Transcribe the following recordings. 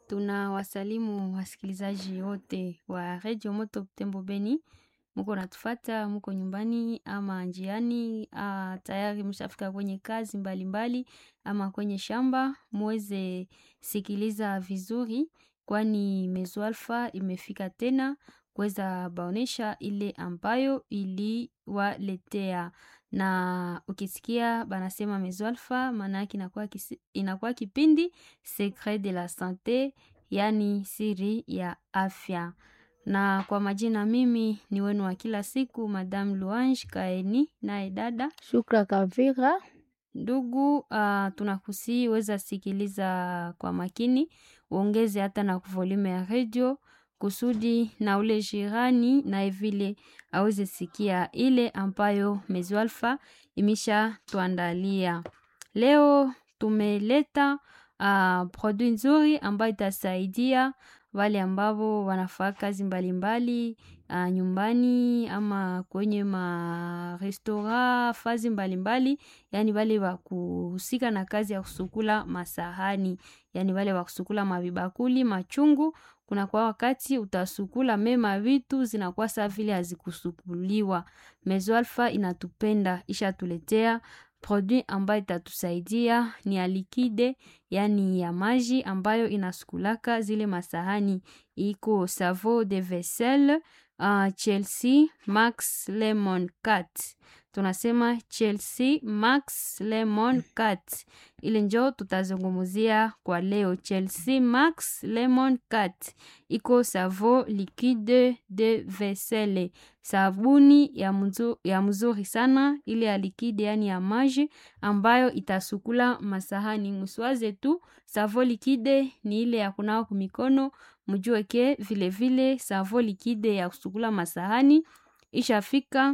Tunawasalimu wasikilizaji wote wa redio Moto Butembo Beni, muko natufata, muko nyumbani ama njiani, ah, tayari mshafika kwenye kazi mbalimbali mbali, ama kwenye shamba, muweze sikiliza vizuri, kwani Mezo Alpha imefika tena kuweza baonesha ile ambayo iliwaletea na ukisikia banasema Mezo Alpha maana yake inakuwa, kisi- inakuwa kipindi Secret de la Sante, yani siri ya afya. Na kwa majina mimi ni wenu wa kila siku Madame Luange Kaeni naye dada Shukra Kavira. ndugu. Uh, tunakusii weza sikiliza kwa makini, uongeze hata na volume ya redio kusudi na ule jirani naye vile aweze sikia ile ambayo Mezo Alpha imesha tuandalia. Leo tumeleta uh, produit nzuri ambayo itasaidia wale ambao wanafaa kazi mbalimbali uh, nyumbani ama kwenye marestora fazi mbalimbali, yani wale wa kuhusika na kazi ya kusukula masahani, yani wale wa kusukula mavibakuli machungu. Kuna kwa wakati utasukula mema vitu zinakuwa saa vile hazikusukuliwa. Mezo Alpha inatupenda ishatuletea produit ambayo itatusaidia ni ya likide, yani ya maji ambayo inasukulaka zile masahani. Iko savo de vaisselle uh, Chelsea Max Lemon Cat. Tunasema Chelsea Max Lemon Cat. Ile njo tutazungumzia kwa leo. Chelsea Max Lemon Cat iko savo liquide de vaisselle, sabuni ya, mzu, ya mzuri sana ile ya likide, yani ya maji ambayo itasukula masahani. Mswaze tu savo likide ni ile ya kunawa kumikono, mjue ke vile vile savo likide ya kusukula masahani ishafika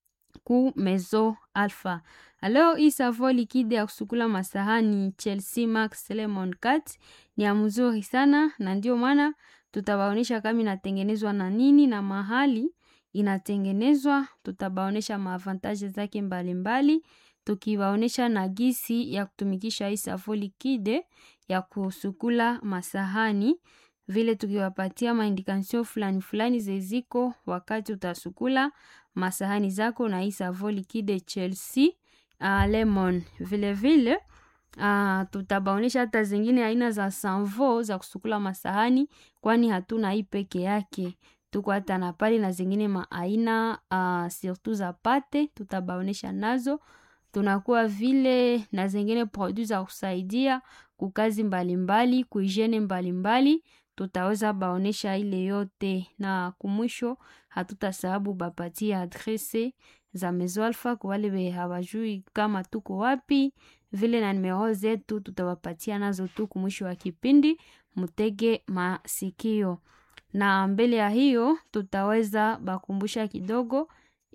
ku Mezo Alpha. Aleo hii savo likide ya kusukula masahani Chelsea Max Lemon Cat ni ya mzuri sana, na ndio maana tutabaonesha kama inatengenezwa na nini na mahali inatengenezwa. Tutabaonesha maavantaje zake mbalimbali, tukibaonesha na gisi ya kutumikisha hii savo likide ya kusukula masahani vile tukiwapatia maindikasio fulani fulani zeziko wakati utasukula masahani zako na hii savo likide Chelsea uh, lemon. Vile vile uh, tutabaonesha hata zingine aina za sanvo za kusukula masahani, kwani hatuna hii peke yake, tuko hata na pale na zingine maaina uh, surtout za pate tutabaonesha nazo tunakuwa vile na zingine produit za kusaidia kukazi mbalimbali kuijene mbalimbali tutaweza baonesha ile yote, na kumwisho hatutasababu bapatia adrese za Mezo Alpha kwa wale we hawajui kama tuko wapi, vile na nimero zetu tutawapatia nazo tu kumwisho wa kipindi, mutege masikio. Na mbele ya hiyo tutaweza bakumbusha kidogo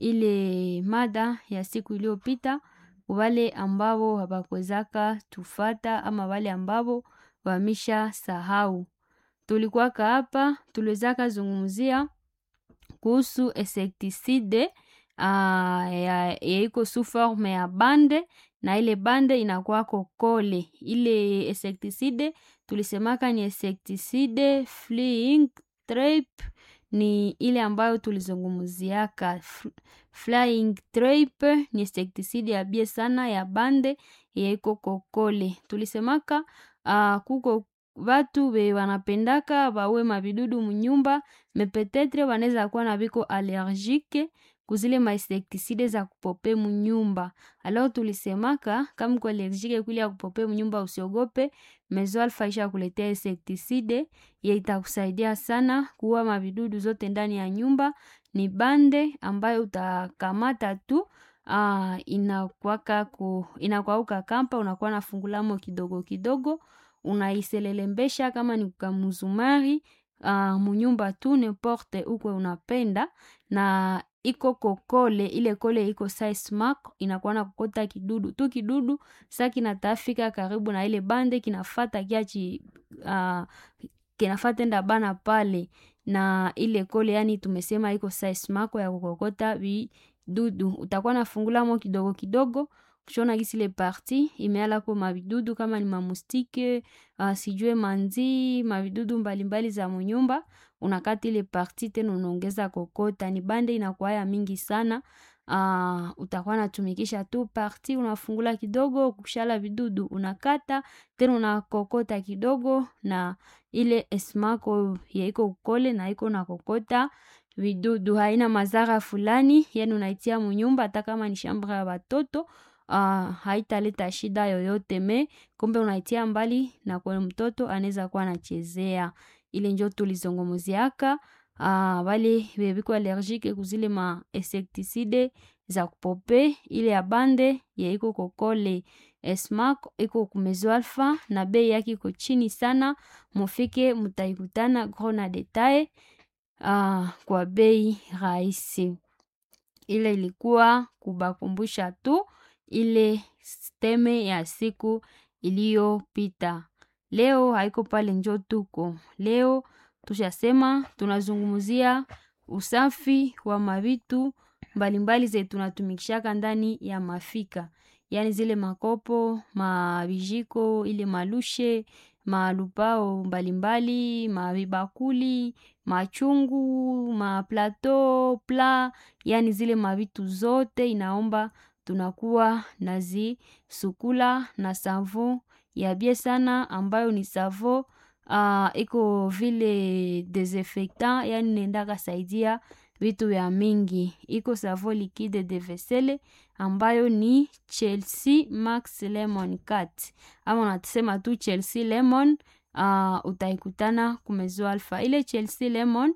ile mada ya siku iliyopita wale ambao habakwezaka tufata ama wale ambao wamisha sahau tulikuwaka hapa tuliwezaka zungumzia kuhusu insecticide uh, ya iko su forme ya bande na ile bande inakuwako kole. Ile insecticide tulisemaka ni insecticide fleeing trap, ni ile ambayo tulizungumziaka. Flying trap ni insecticide ya bie sana ya bande ya iko kokole. Tulisemaka uh, kuko Vatu be wanapendaka bawe mavidudu munyumba mepetetre wanaweza kuwa na biko allergique kuzile mainsektiside za kupope munyumba. Alao tulisemaka kama uko allergique kule ya kupope munyumba, usiogope. Mezo Alpha isha kuletea insektiside ye itakusaidia sana kuua mavidudu zote ndani ya nyumba. Ni bande ambayo utakamata tu uh, inakwaka ku inakwauka kampa, unakuwa na fungulamo kidogo kidogo unaiselelembesha kama ni kamuzumari uh, munyumba tu neporte ukwe unapenda, na iko kokole ile kole iko size mark inakuwa na kokota kidudu tu kidudu sa kinatafika karibu na ile bande kinafata kiachi uh, kinafata enda bana pale na ile kole, yani tumesema iko size mark ya kukokota vidudu. Utakuwa nafungulamo kidogo kidogo kushona gisi ile parti imealako mavidudu kama ni mamustike uh, sijue manzi mavidudu mbalimbali za munyumba unakata ile parti tena unaongeza kokota ni bande inakuwa ya mingi sana uh, utakuwa natumikisha tu parti unafungula kidogo kushala vidudu unakata tena unakokota kidogo na ile esmako yaiko ukole na iko na kokota vidudu haina madhara fulani yani unaitia munyumba hata kama ni shamba ya watoto uh, haitaleta shida yoyote me kumbe unaitia mbali na kwa mtoto anaweza kuwa anachezea ile njo tulizongomoziaka uh, wale bebiko allergique kuzile ma insecticide za kupope ile ya bande yaiko kokole esmak iko kumezo alfa na bei yake iko chini sana mufike mutaikutana gros na detail uh, kwa bei rahisi ile ilikuwa kubakumbusha tu ile steme ya siku iliyopita leo haiko pale njo tuko leo tushasema tunazungumzia usafi wa mavitu mbalimbali ze tunatumikishaka ndani ya mafika yaani zile makopo mavijiko ile malushe malupao mbalimbali mavibakuli machungu maplato pla yaani zile mavitu zote inaomba tunakuwa nazisukula na savo ya bie sana ambayo ni savo uh, iko vile desinfectant yani nendaka saidia vitu vya mingi iko savo liquide de vesele ambayo ni chelsea max lemon cat ama unasema tu chelsea lemon uh, utaikutana kumezo alfa ile chelsea lemon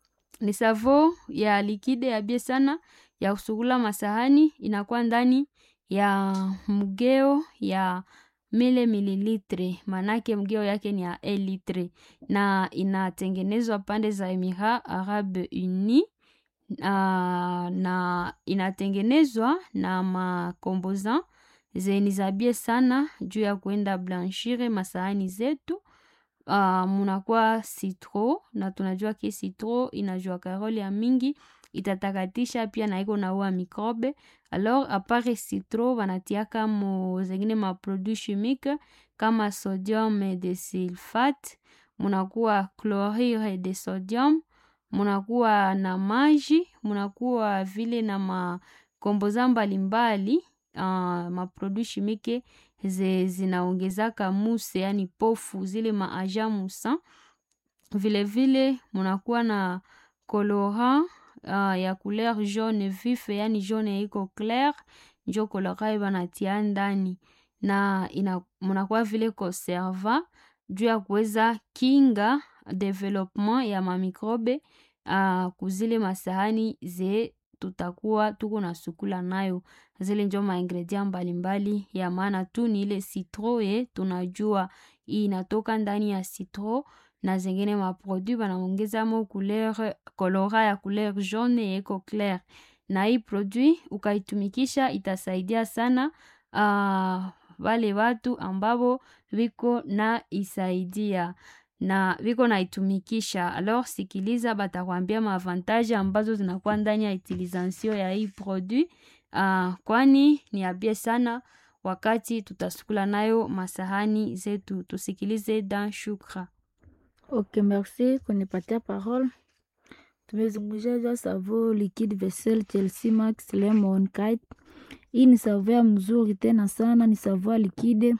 ni savo ya likide ya bie sana ya kusugula masahani inakuwa ndani ya mgeo ya mile mililitre manake mgeo yake ni ya e litre na inatengenezwa pande za emira arabe uni uh, na inatengenezwa na makombosan zeni za bie sana juu ya kuenda blanchire masahani zetu uh, munakuwa citro na tunajua ke citro inajua karole ya mingi itatakatisha pia na iko naua microbe alors apare citro wanatiaka mo zengine maproduit chimique kama sodium de sulfate munakuwa chlorure de sodium munakuwa na maji munakuwa vile na makomboza mbalimbali uh, maproduit chimique ze zinaongezaka muse yani pofu zile maaja musa vile vile munakuwa na colorant uh, ya couleur jaune vif yani jaune iko clair njo colorant banatia ndani na ina munakuwa vile conserva juu ya kuweza kinga development ya mamikrobe uh, kuzile masahani ze tutakuwa tuko na sukula nayo zile njo maingredient mbalimbali ya maana tu ni ile citro ye tunajua inatoka ndani ya citro na zengine maproduit banaongezamo couleur kolora ya couleur jaune yeko clair na hii produit ukaitumikisha itasaidia sana uh, wale watu ambavo viko na isaidia na viko naitumikisha alors sikiliza batakwambia maavantage ambazo zinakuwa ndani ya utilisation ya hii produit uh, kwani ni abie sana wakati tutasukula nayo masahani zetu tusikilize dan shukra Ok, merci kunipatia parole. Tumezungumzia juu ya savo liquide vaisselle Chelsea Max Lemon Kite. Hii ni savo ya mzuri tena sana, ni savo ya liquide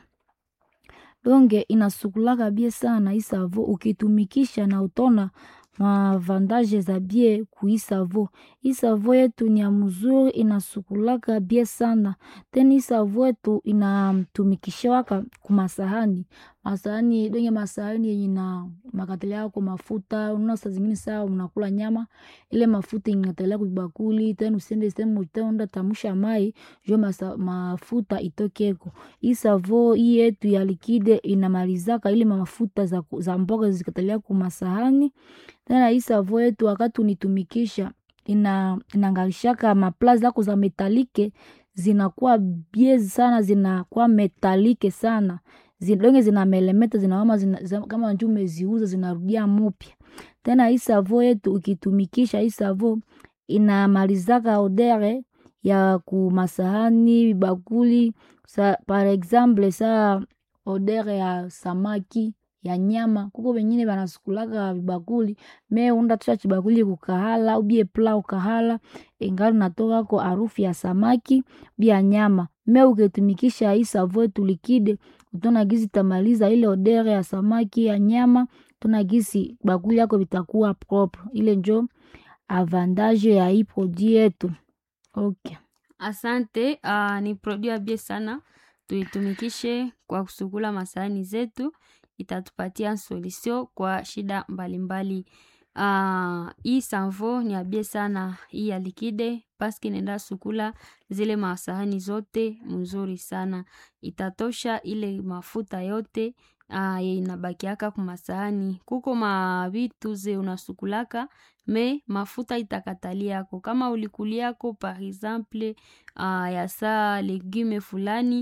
donge inasukulaka bie sana. Hii savo ukitumikisha na utona mavandaje za bie kui savo. Hii savo yetu ni ya mzuri, inasukulaka bie sana tena. Hii savo yetu inatumikishawaka kumasahani masahani donge masahani yenye na makatele yako mafuta unaona saa zingine saa unakula nyama ile mafuta ingatelea kubakuli tena usiende sehemu utaenda tamusha mai jo masa, mafuta itokeko hii savo hii yetu ya likide inamalizaka ile mafuta za, za mboga zikatelea kumasahani tena hii savo yetu wakati unitumikisha ina inangalishaka mapla zako za metalike zinakuwa bie sana zinakuwa metalike sana zidonge zina melemeta zinawama zina, zina, kama nju umeziuza zinarudia mupya tena hii savo yetu ukitumikisha hii savo inamalizaka odere ya kumasahani vibakuli sa, par exemple sa odere ya samaki ya nyama kuko vengine vanasukulaka vibakuli me unda tusha chibakuli kukahala ubie pla ukahala ingali natokako harufu ya samaki bia nyama me ukitumikisha hii savo yetu likide utona gisi tamaliza ile odere ya samaki ya nyama tuna gisi bakuli yako vitakuwa propre ile njo avantage ya hii produit yetu okay. Asante. Uh, ni produit abie sana, tuitumikishe kwa kusukula masahani zetu, itatupatia solution kwa shida mbalimbali. Uh, hii sanvo ni abie sana hii ya likide paski nenda sukula zile masahani zote mzuri sana, itatosha ile mafuta yote uh, inabakiaka kumasahani. Kuko mavitu ze unasukulaka me mafuta itakataliako kama ulikuliako par exemple uh, ya saa legume fulani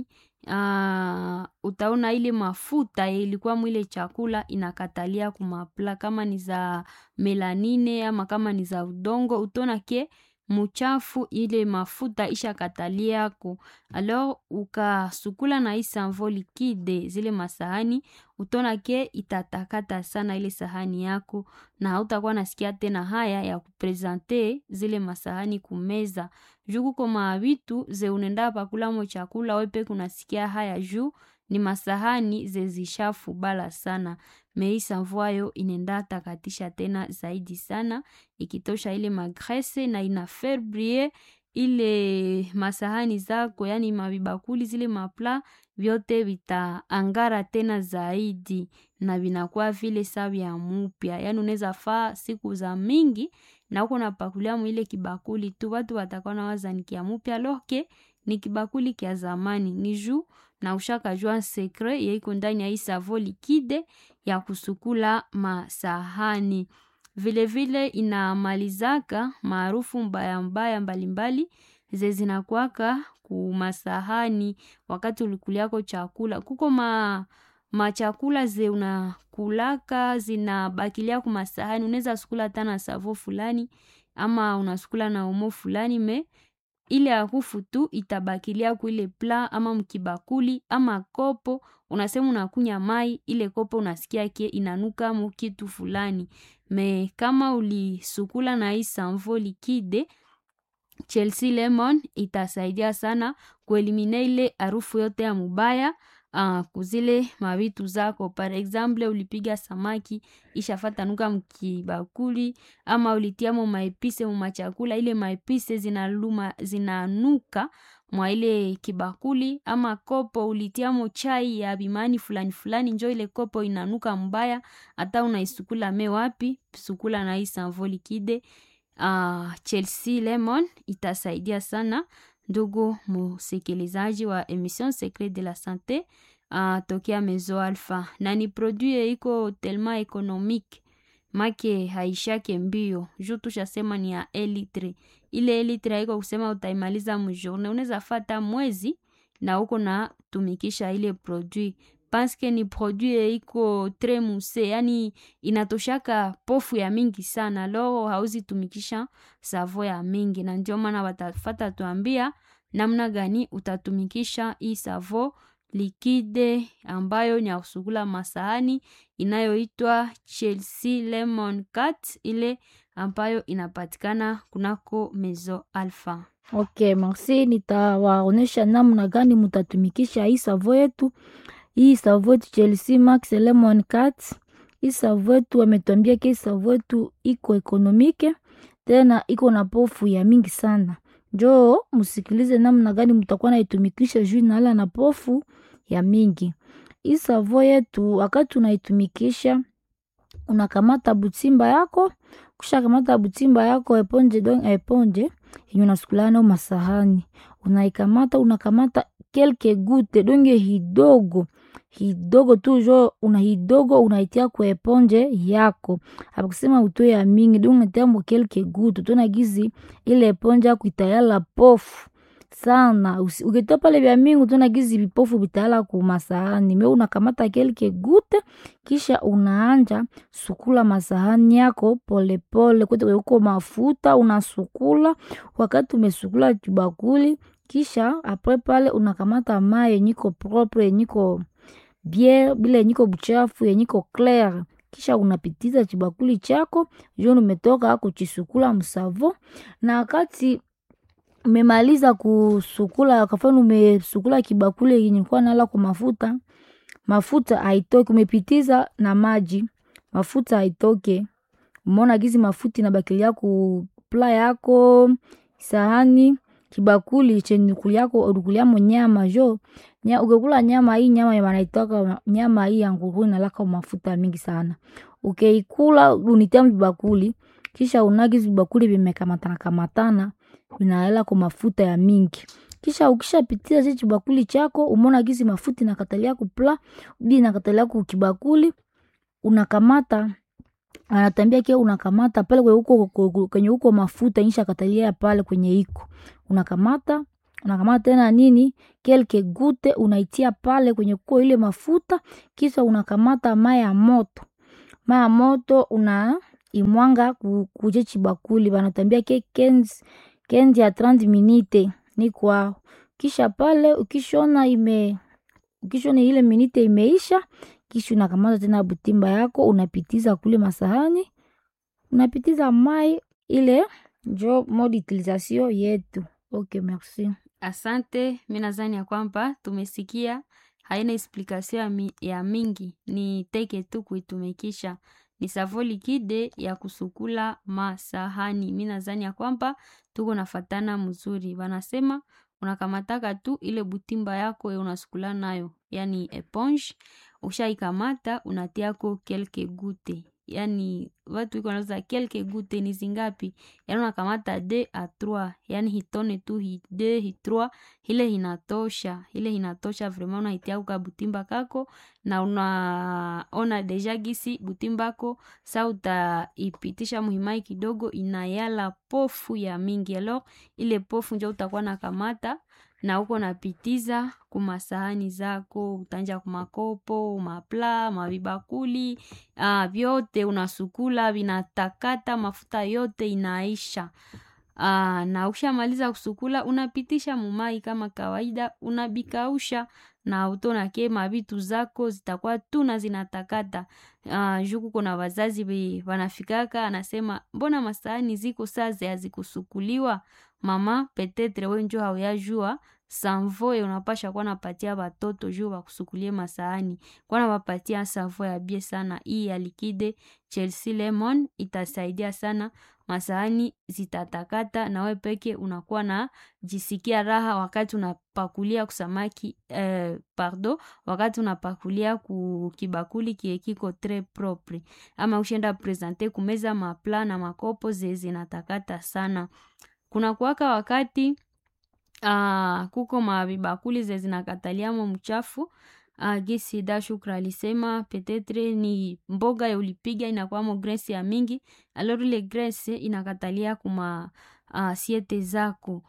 uh, utaona ile mafuta ilikuwa mwile chakula inakatalia kumapla kama ni za melanine ama kama ni za udongo utaona ke muchafu ile mafuta ishakataliako alors ukasukula na hii sanvo likide zile masahani utaona ke itatakata sana ile sahani yako na hautakuwa nasikia tena haya ya kuprezante zile masahani kumeza juu kuko mavitu ze unenda pakulamo chakula wepe kunasikia haya juu ni masahani zezishafu bala sana mei sanvoayo inenda takatisha tena zaidi sana ikitosha ile magrese na ina faire briller ile masahani zako yani mavibakuli zile mapla vyote vitaangara tena zaidi na vinakuwa vile sa vya mupya yani unaweza faa siku za mingi na uko napakulia mwile kibakuli tu watu watakuwa na waza ni kia mupya loke ni kibakuli kia zamani ni juu na ushakajua sekre yeiko ndani ya hii savo likide ya kusukula masahani vilevile inamalizaka maarufu mbaya mbaya mbalimbali ze zinakwaka kumasahani wakati ulikuliako chakula kuko ma machakula ze unakulaka zinabakilia kumasahani unaweza sukula hata na savo fulani ama unasukula na omo fulani me ile harufu tu itabakilia kuile pla ama mkibakuli ama kopo unasema unakunya mai ile kopo unasikia kie inanuka mu kitu fulani me kama ulisukula na hii sanvo likide chelsea lemon itasaidia sana kuelimine ile harufu yote ya mubaya uh, kuzile mavitu zako par exemple ulipiga samaki ishafatanuka mkibakuli ama ulitiamo maepise mumachakula ile maepise zinaluma zinanuka mwa ile kibakuli ama kopo ulitiamo chai ya bimani fulani fulani njo ile kopo inanuka mbaya hata unaisukula me wapi sukula na hii sanvo likide uh, chelsea lemon itasaidia sana ndugu musikilizaji wa emission secret de la sante uh, tokea mezo alpha na ni produit iko telma economique make haishake mbio juu tushasema ni ya elitre ile elitre haiko kusema utaimaliza mjourne unaweza fata mwezi na uko na tumikisha ile produit paske ni produit iko tre muse yani inatoshaka pofu ya mingi sana loro hauzi tumikisha savo ya mingi na ndio maana watafata tuambia namna gani utatumikisha hii savo likide ambayo ni ya kusugula masahani inayoitwa chelsea lemon cat ile ambayo inapatikana kunako mezo alpha okay merci nitawaonyesha namna gani mutatumikisha hii savo yetu hii savo yetu chelsea max lemon cat hii savo yetu wametuambia ke savo yetu iko ekonomike tena iko na pofu ya mingi sana njoo musikilize namna gani mutakuwa naitumikisha juu inala na pofu ya mingi hii savo yetu wakati unaitumikisha unakamata butimba yako kusha kamata butimba yako eponje don eponje yenye unasukulana nayo masahani unaikamata unakamata kelke gute donge hidogo hidogo tu jo una hidogo unaitia kwa eponje yako apakusema utoe ya mingi donge unatia mo kelke gute tona gizi ile eponje yako itayala pofu sana Usi- ukitoa pale vya mingi utaona gizi vipofu vitaala kumasahani me unakamata kelke gute kisha unaanja sukula masahani yako polepole kote kwenye uko mafuta unasukula wakati umesukula kibakuli kisha apre pale unakamata mai yenyiko propre yenyiko bie bila yenyiko buchafu yenyiko clair kisha unapitiza chibakuli chako joni umetoka kuchisukula msavo na wakati umemaliza kusukula kafani umesukula kibakuli yenye kuwa nala kwa mafuta mafuta haitoki umepitiza na maji mafuta haitoke umeona gizi mafuta inabakilia ku pla yako sahani kibakuli chenye kuliako ulikuliamo nyama jo nya, ukikula nyama hii nyama ya wanaitoka nyama hii ya nguruwe inalaka mafuta mingi sana ukeikula unitia vibakuli kisha unagizi vibakuli vimekamatana kamatana vinaela kwa mafuta ya mingi kisha ukishapitia chi chibakuli chako umeona gizi mafuta inakatalia kupla ubi inakatalia kukibakuli unakamata anatambia kia unakamata pale kwenye uko kwenye uko mafuta insha katalia pale kwenye iko unakamata unakamata tena nini kelke gute unaitia pale kwenye kuko ile mafuta kisha unakamata mai ya moto mai ya moto una imwanga ku- kuje chibakuli banatambia ke kenzi kenzi ya 30 minute ni kwao kisha pale ukishona ime ukishona ile minite imeisha kisha unakamata tena butimba yako unapitiza kule masahani unapitiza mai ile njo mode utilisation yetu ok merci Asante, mi nadhani ya kwamba tumesikia, haina explikasio ya, mi, ya mingi, ni teke tu kuitumikisha. Ni savo likide ya kusukula masahani. Mi nadhani ya kwamba tuko nafatana mzuri. Wanasema unakamataka tu ile butimba yako ya unasukula nayo, yani eponge, ushaikamata unatiako kelke gute yani watu iko nauza kelke gute ni zingapi yani unakamata de a trois yani hitone tu hi de hi trois ile hinatosha ile hinatosha vrema unaitia kuka butimba kako na unaona deja gisi butimbako sa utaipitisha muhimai kidogo inayala pofu ya mingi alors ile pofu njo utakuwa nakamata na uko napitiza kumasahani zako utanja kumakopo mapla mavibakuli uh, vyote unasukula vinatakata mafuta yote inaisha uh, na ukishamaliza kusukula unapitisha mumai kama kawaida unabikausha na utonake mavitu zako zitakuwa tuna zinatakata uh, juku kuna wazazi be wanafikaka anasema mbona masahani ziko saze hazikusukuliwa mama petetre wenjo hauyajua sanvoe unapasha kuwa napatia batoto juu bakusukulie masahani kwa nabapatia savo ya bie sana hii ya likide chelsea lemon itasaidia sana masahani zitatakata na we peke unakuwa na jisikia raha wakati unapakulia kusamaki eh, pardo wakati unapakulia ku kibakuli kie kiko tre propre ama ushenda presente kumeza mapla na makopo ze zinatakata sana kuna kuwaka wakati uh, kuko mavibakuli ze zinakataliamo mchafu uh, gisi da shukra alisema petetre ni mboga ya ulipiga inakwamo gresi ya mingi alor ile gresi inakatalia kuma uh, siete zako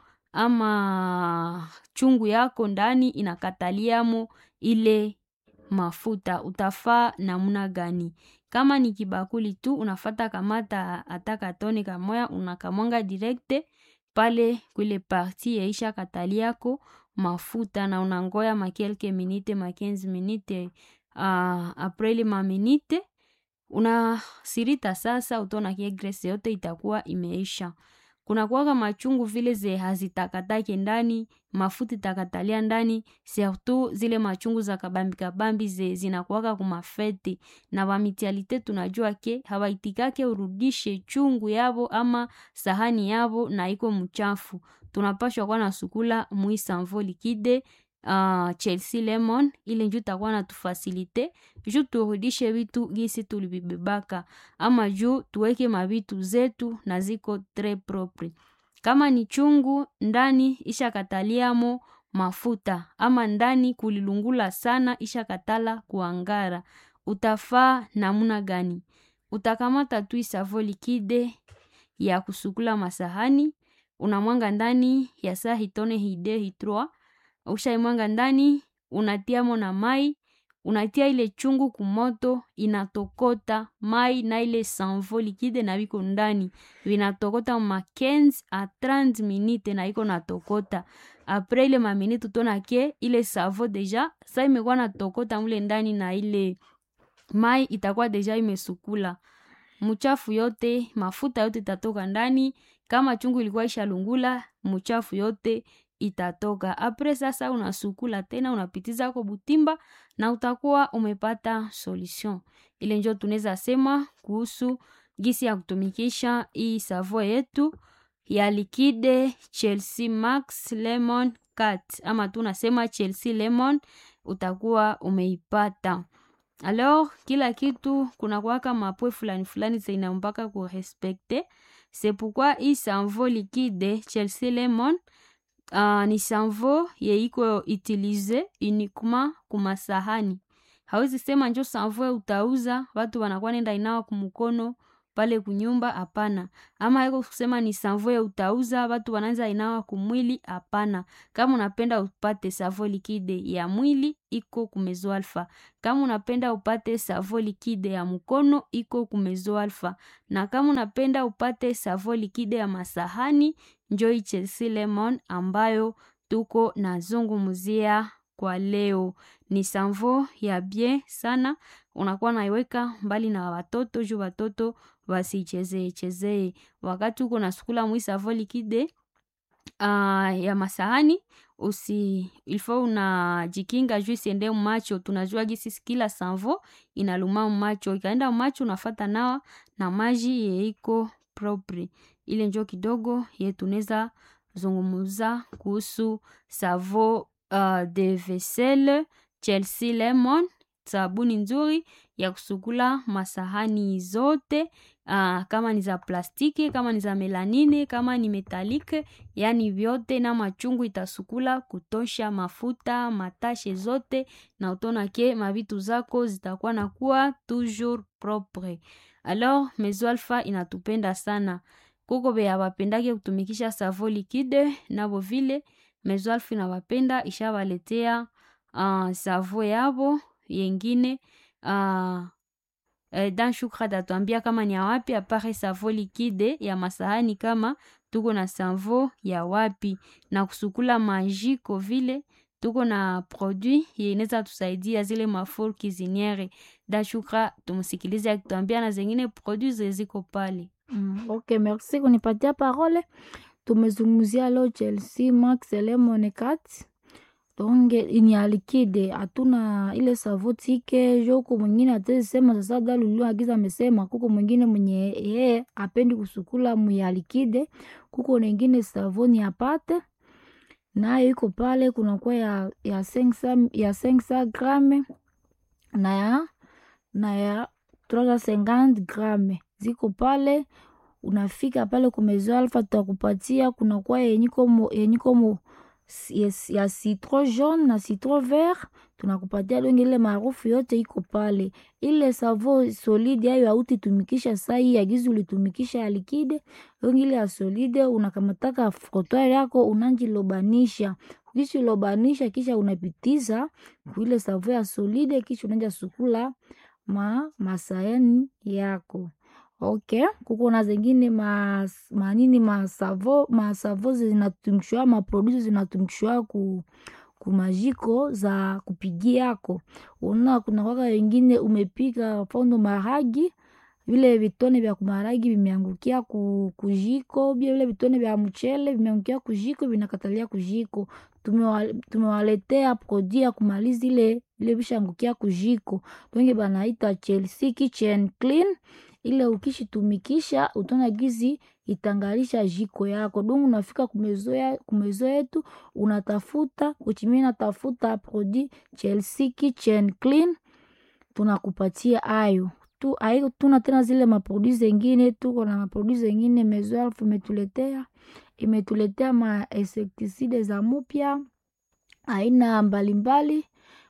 ama chungu yako ndani inakataliamo ile mafuta utafaa namna gani kama ni kibakuli tu unafata kamata hata katone kamoya unakamwanga direkte pale kwile parti yaisha katali yako mafuta na unangoya makelke minite ma 15 minite uh, apres ile maminite unasirita sasa utaona kie grese yote itakuwa imeisha kuna kuwaka machungu vile ze hazitakatake ndani mafuta itakatalia ndani surtout zile machungu za kabambi kabambi ze zinakuwaka kumafete na bamitialite tunajua ke hawaitikake urudishe chungu yavo ama sahani yavo na iko mchafu tunapashwa kuwa na sukula mwi sanvo likide uh, chelsea lemon ile nju takuwa na tufasilite juu turudishe vitu gisi tulivibebaka ama juu tuweke mavitu zetu na ziko tre propre kama ni chungu ndani ishakataliamo mafuta ama ndani kulilungula sana ishakatala kuangara utafaa namuna gani utakamata tu isavo likide ya kusukula masahani unamwanga ndani ya saa hitone hide hitroa ushaimwanga ndani unatiamo na mai unatia ile chungu kumoto inatokota mai na ile sanvo likide na viko ndani vinatokota ma 15 a 30 minute na iko natokota apres ile maminute utona ke ile savo deja sa imekuwa natokota mule ndani na ile mai itakuwa deja imesukula mchafu yote mafuta yote itatoka ndani kama chungu ilikuwa ishalungula mchafu yote itatoka apres sasa unasukula tena unapitiza ko butimba na utakuwa umepata solution ile njo tunaweza sema kuhusu gisi ya kutumikisha hii savo yetu ya likide chelsea max lemon cat ama tunasema chelsea lemon utakuwa umeipata alors kila kitu kuna kuwaka mapwe fulani fulani zeina mpaka kurespekte c'est pourquoi hii sanvo likide chelsea lemon uh, ni sanvo yeiko utilize uniquement kumasahani hawezi sema njo sanvo utauza watu wanakuwa nenda inawa kumukono pale kunyumba hapana ama iko kusema ni sanvo ya utauza watu wanaanza inawa kumwili hapana kama unapenda upate savo likide ya mwili iko kumezo alfa kama unapenda upate savo likide ya mkono iko kumezo alfa na kama unapenda upate savo likide ya masahani njoi chelsea lemon ambayo tuko nazungumzia kwa leo ni sanvo ya bien sana unakuwa naiweka mbali na watoto juu watoto wasichezee chezee wakati uko nasukula mwi savo likide uh, ya masahani usi ilfo unajikinga juu isiende macho tunajua gisi kila sanvo inaluma macho ikaenda macho unafata nawa na maji yeiko propre ile njo kidogo ye tunaweza zungumuza kuhusu savo uh, de vaisselle chelsea lemon sabuni nzuri ya kusukula masahani zote uh, kama ni za plastiki kama ni za melanine kama ni metalike yani vyote na machungu itasukula kutosha mafuta matashe zote na utona ke mavitu zako zitakuwa na kuwa toujours propre alors mezo alfa inatupenda sana kuko beya bapendake kutumikisha savo likide nabo vile mezo alfa inawapenda ishabaletea uh, savo yabo yengine uh, eh, dan shukra tatuambia kama ni ya wapi apare savo likide ya masahani kama tuko na savo ya wapi na kusukula majiko vile tuko na produit yeneza tusaidia zile mafur kiziniere da shukra tumsikilize akituambia na zengine produit zeziko pale Mm, ok, merci kunipatia parole. Tumezungumzia leo Chelsea Max Lemon Cat. Donc ni ya liquide, hatuna ile savo tike joko mwingine atesema sasa dalulu agiza amesema kuko mwingine mwenye yeye apendi kusukula mya liquide, kuko nengine savoni apate nayo iko pale, kunakuwa ya ya 500 ya 500 grame na ya na ya 350 grame ziko pale unafika pale kumezo alfa tutakupatia kunakuwa yenyikomo yenyikomo yes, ya citron jaune na citron vert tunakupatia donge ile maarufu yote iko pale ile savo solide ayo autitumikisha sai agizi ulitumikisha ya likide donge ile ya solide unakamataka frotware yako unanjilobanisha ukishilobanisha kisha unapitiza kuile savo ya solide kisha unanja sukula ma masayani yako ok kuko na zengine ma, manini masavo masavo zinatumikishwa maprodusi zinatumikishwa ku kumajiko za kupigiako una kuna kwaka wengine umepika fondo maragi vile vitone vya kumaragi vimeangukia ku, kujiko bia vile vitone vya mchele vimeangukia kujiko vinakatalia kujiko tumewaletea produit ya kumaliza ile ile vishaangukia kujiko donge banaita Chelsea Kitchen Clean ile ukishitumikisha utona gizi itangalisha jiko yako donge unafika kumezoea kumezo yetu unatafuta uchimie natafuta produit Chelsea Kitchen Clean tunakupatia ayo tu aiko tuna tena zile maproduit zengine tuko na maproduit zengine mezo alfu imetuletea imetuletea ma insecticide za mupya aina mbalimbali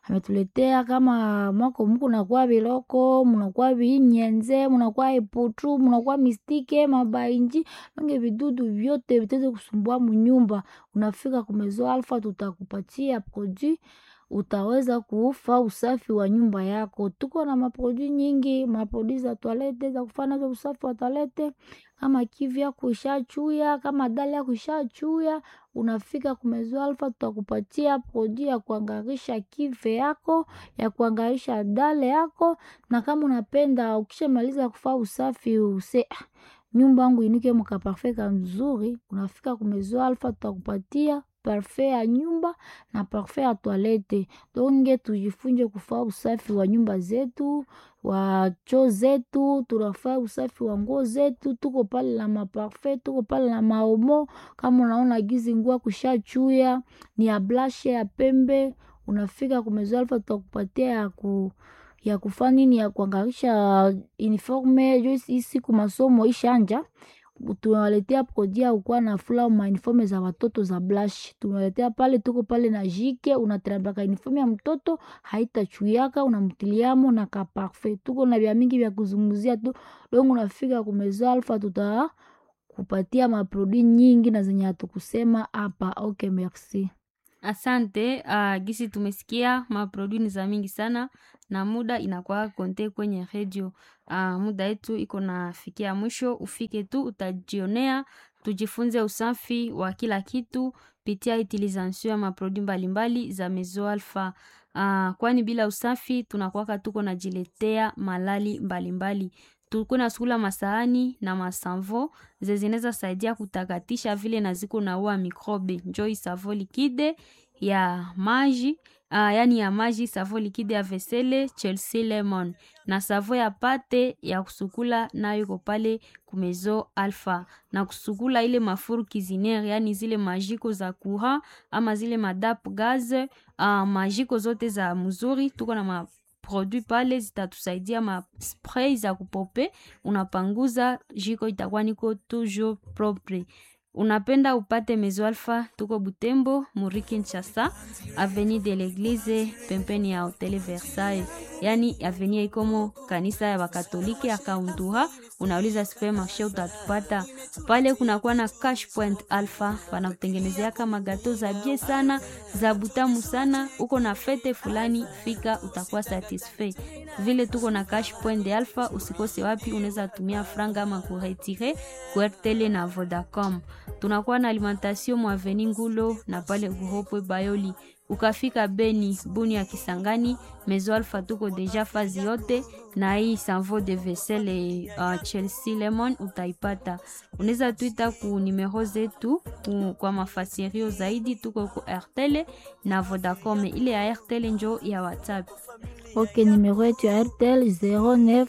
ametuletea kama mwako muku nakuwa biloko munakuwa vinyenze munakuwa iputu munakuwa mistike mabainji mange vidudu vyote viteze kusumbua munyumba unafika kumezo alfa tutakupatia produit utaweza kuufa usafi wa nyumba yako tuko na maprodui nyingi maprodui za toalete za kufanya nazo usafi wa toalete kama kivya kuishachuya kama dali ya kuishachuya unafika kumezo alfa tutakupatia produi ya kuangarisha kive yako ya kuangarisha dale yako na kama unapenda ukishamaliza kufaa usafi use "Ah, nyumba yangu inuke mukaparfe kamzuri unafika kumezo alfa tutakupatia parfait ya nyumba na parfait ya toilette donge tujifunze kufaa usafi wa nyumba zetu wa choo zetu tunafaa usafi wa nguo zetu tuko pale na maparfait tuko pale na maomo kama unaona gizi ngua kushachuya ni ya blashe ya pembe unafika kumezo alfa tutakupatia ya ku ya kufanya nini ya kuangarisha uniforme jo hii siku masomo ishanja tunawaletea produit ya kukuwa na fula mauniforme za watoto za blush tunawaletea pale tuko pale na jike unatrambaka uniforme ya mtoto haitachuyaka unamtiliamo na ka parfait tuko na vya mingi vya kuzunguzia tu dongo unafika kumezo alfa tuta kupatia maproduit nyingi na zenye hatukusema hapa okay merci Asante. Uh, gisi tumesikia maprodui ni za mingi sana na muda inakuwa konte kwenye redio. Uh, muda yetu iko nafikia mwisho, ufike tu utajionea, tujifunze usafi wa kila kitu pitia utilisation ya maprodui mbalimbali za Mezo Alpha. Uh, kwani bila usafi tunakuwaka tuko najiletea malali mbalimbali tuko na sukula masahani na masanvo zezineza saidia kutakatisha vile na ziko naua mikrobe njoi savo likide ya maji uh, yani ya maji savo likide ya vesele Chelsea lemon na savo ya pate ya kusukula nayo iko pale kumezo alfa na kusukula ile mafuru kizinere yani zile majiko za kura ama zile madap gaz uh, majiko zote za mzuri tuko na ma produit pale zitatusaidia ma spray za kupope unapanguza jiko itakuwa niko toujours propre unapenda upate mezo alfa tuko butembo muri kinshasa avenue de l'église pembeni ya hotel versailles yani avenue ikomo kanisa ya bakatolike ya kaunduha unauliza supermarché utatupata pale kunakuwa na cash point alpha wanakutengenezeaka magato za bie sana za butamu sana uko na fete fulani fika utakuwa satisfait vile tuko na cash point de alpha usikose wapi unaweza tumia franga ama kuretire kuertele na vodacom tunakuwa na alimentation mwaveni ngulo na pale guropwe bayoli ukafika beni buni ya kisangani mezo alfa tuko deja fazi yote na hii sanvo de vesele uh, chelsea lemon utaipata unaweza tuita ku numero zetu ku, kwa mafasirio zaidi tuko ku airtele na vodacom ile ya airtele njo ya whatsapp ok numero yetu ya airtel 09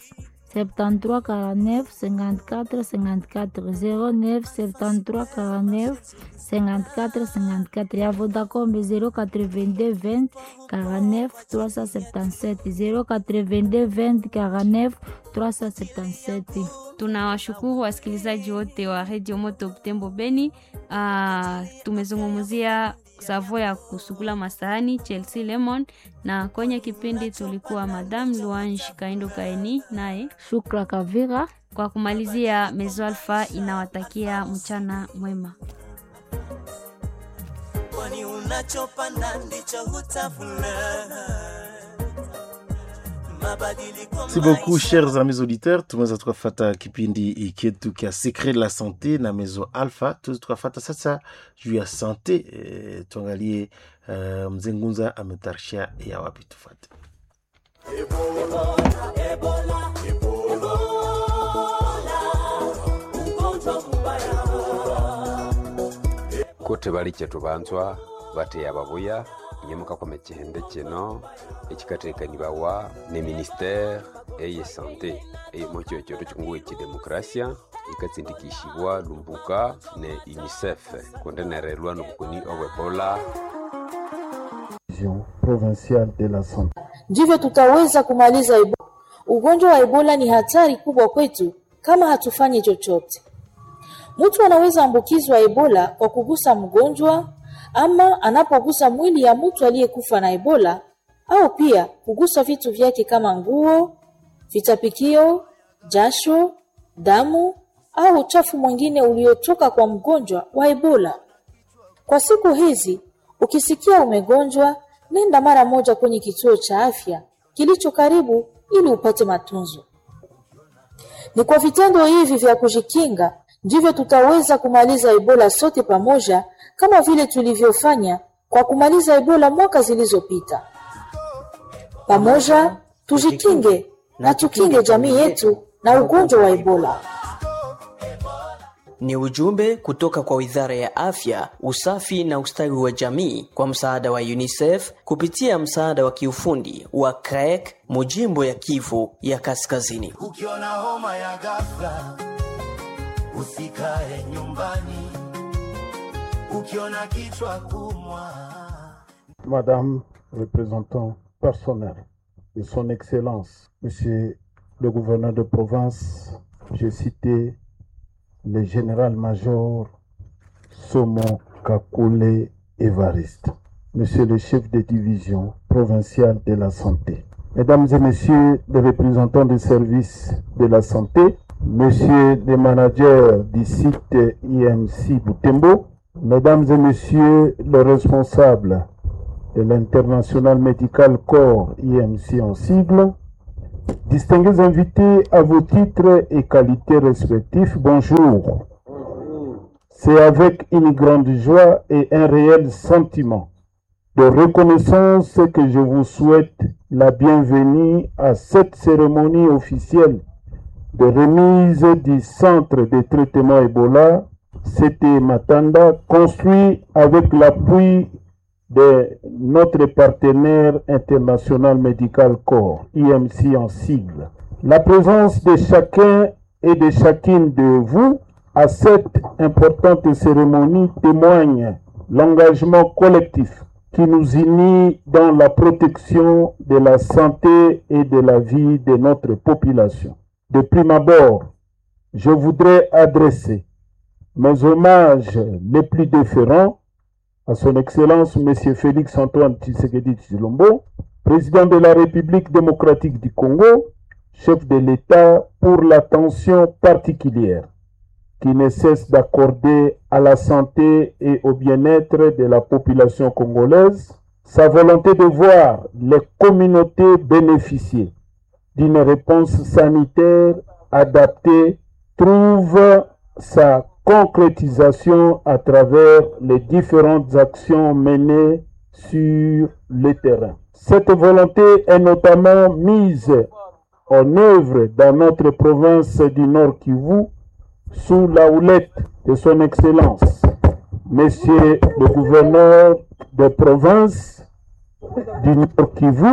73 49 54 54 09 73 49 54 54 ya Vodacom 082 20 49 377 082 20 49 377 tunawashukuru wasikilizaji wote wa redio moto butembo beni uh, tumezungumzia savo ya kusukula masahani chelsea lemon na kwenye kipindi tulikuwa madam luange kaindo kaeni naye Shukra Kavira kwa kumalizia mezo alfa inawatakia mchana mwema kwani unachopanda ndicho hutavuna. Mabadiliko Merci beaucoup maisha chers amis auditeurs, tumeweza tukafata kipindi chetu kia secret la sante na mezo alpha. Tuweza tukafata sasa juu ya sante e, tuangalie uh, mzee Ngunza ametarishia ya wapi tufate. kuti bali kyetu banzwa bateya babuya nyemuka kwa mekihende kino ekikatekanibawa ne ministere eye sante eyimo kyo kyoto kikungu ekidemokrasia ikatsindikishibwa lumbuka ne unicef kundenerelwa nobukoni obwebola Vision provinciale de la santé. ndivyo tutaweza kumaliza Ebola. Ugonjwa wa Ebola ni hatari kubwa kwetu kama hatufanyi chochote. Mtu anaweza ambukizwa Ebola kwa kugusa mgonjwa ama anapogusa mwili ya mtu aliyekufa na Ebola au pia kugusa vitu vyake kama nguo, vitapikio, jasho, damu au uchafu mwingine uliotoka kwa mgonjwa wa Ebola. Kwa siku hizi, ukisikia umegonjwa, nenda mara moja kwenye kituo cha afya kilicho karibu ili upate matunzo. Ni kwa vitendo hivi vya kujikinga ndivyo tutaweza kumaliza Ebola sote pamoja, kama vile tulivyofanya kwa kumaliza Ebola mwaka zilizopita. Pamoja tujikinge na tukinge jamii yetu na ugonjwa wa Ebola. Ni ujumbe kutoka kwa Wizara ya Afya, Usafi na Ustawi wa Jamii kwa msaada wa UNICEF kupitia msaada wa kiufundi wa CREC mujimbo ya Kivu ya Kaskazini. ukiona homa ya ghafla usikae nyumbani ukiona kichwa kumwa Madame, représentant personnel de son Excellence, Monsieur le gouverneur de province, j'ai cité le général-major Somo Kakule Evariste, Monsieur le chef de division provinciale de la santé, Mesdames et Messieurs les représentants des services de la santé, Monsieur le manager du site IMC Boutembo, Mesdames et Messieurs les responsables de l'International Medical Corps IMC en sigle, distingués invités à vos titres et qualités respectifs, bonjour. C'est avec une grande joie et un réel sentiment de reconnaissance que je vous souhaite la bienvenue à cette cérémonie officielle de remise du centre de traitement Ebola, CT Matanda, construit avec l'appui de notre partenaire international Medical Corps, IMC en sigle. La présence de chacun et de chacune de vous à cette importante cérémonie témoigne l'engagement collectif qui nous unit dans la protection de la santé et de la vie de notre population. De prime abord, je voudrais adresser mes hommages les plus déférents à son Excellence M. Félix Antoine Tshisekedi Tshilombo, président de la République démocratique du Congo, chef de l'État pour l'attention particulière qui ne cesse d'accorder à la santé et au bien-être de la population congolaise, sa volonté de voir les communautés bénéficier d'une réponse sanitaire adaptée trouve sa concrétisation à travers les différentes actions menées sur le terrain. Cette volonté est notamment mise en œuvre dans notre province du Nord Kivu sous la houlette de son Excellence, Monsieur le gouverneur de province du Nord Kivu,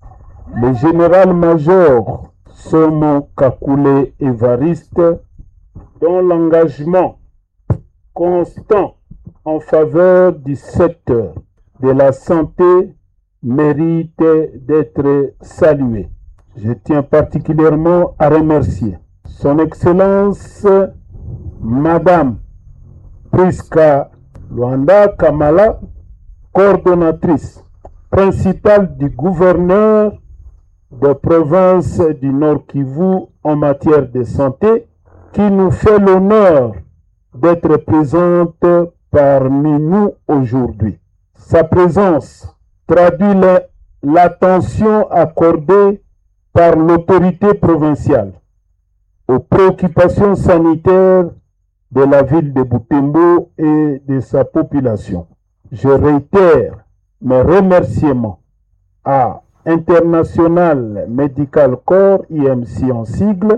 le général-major Somo Kakule Evariste, dont l'engagement constant en faveur du secteur de la santé mérite d'être salué. Je tiens particulièrement à remercier Son Excellence Madame Priska Luanda Kamala, coordonnatrice principale du gouverneur de province du Nord Kivu en matière de santé, qui nous fait l'honneur d'être présente parmi nous aujourd'hui. Sa présence traduit la- l'attention accordée par l'autorité provinciale aux préoccupations sanitaires de la ville de Butembo et de sa population. Je réitère mes remerciements à International Medical Corps, IMC en sigle,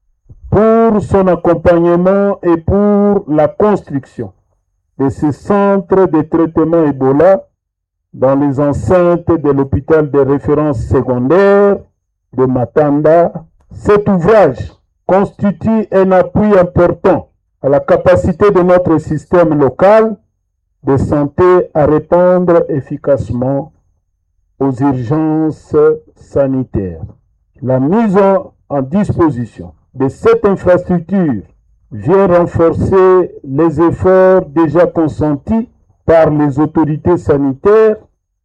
pour son accompagnement et pour la construction de ce centre de traitement Ebola dans les enceintes de l'hôpital de référence secondaire de Matanda. Cet ouvrage constitue un appui important à la capacité de notre système local de santé à répondre efficacement aux urgences sanitaires. La mise en, en disposition de cette infrastructure vient renforcer les efforts déjà consentis par les autorités sanitaires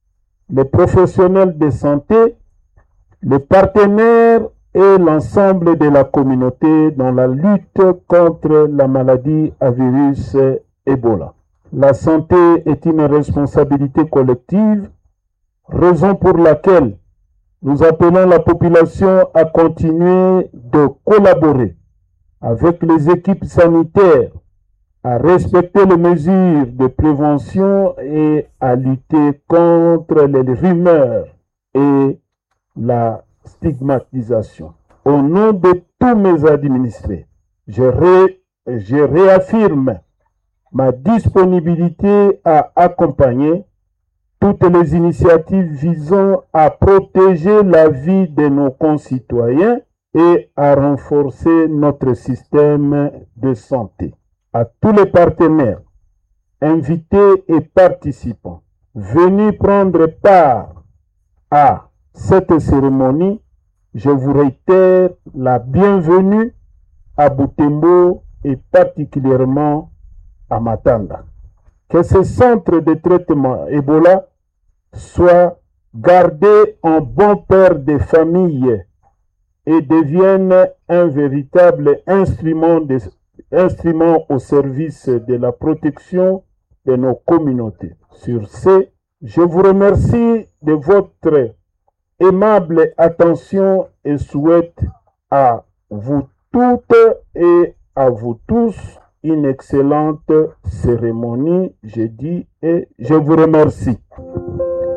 les professionnels de santé, les partenaires et l'ensemble de la communauté dans la lutte contre la maladie à virus Ebola. La santé est une responsabilité collective, raison pour laquelle nous appelons la population à continuer de collaborer avec les équipes sanitaires, à respecter les mesures de prévention et à lutter contre les rumeurs et la stigmatisation. Au nom de tous mes administrés, je, ré- je réaffirme ma disponibilité à accompagner toutes les initiatives visant à protéger la vie de nos concitoyens et à renforcer notre système de santé. À tous les partenaires, invités et participants, venus prendre part à cette cérémonie, je vous réitère la bienvenue à Butembo et particulièrement à Matanda. Que ce centre de traitement Ebola soit gardé en bon père des familles et devienne un véritable instrument, de- instrument au service de la protection de nos communautés. Sur ce, je vous remercie de votre aimable attention et souhaite à vous toutes et à vous tous une excellente cérémonie, je dis, et je vous remercie.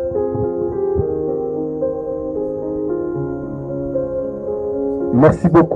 Merci beaucoup.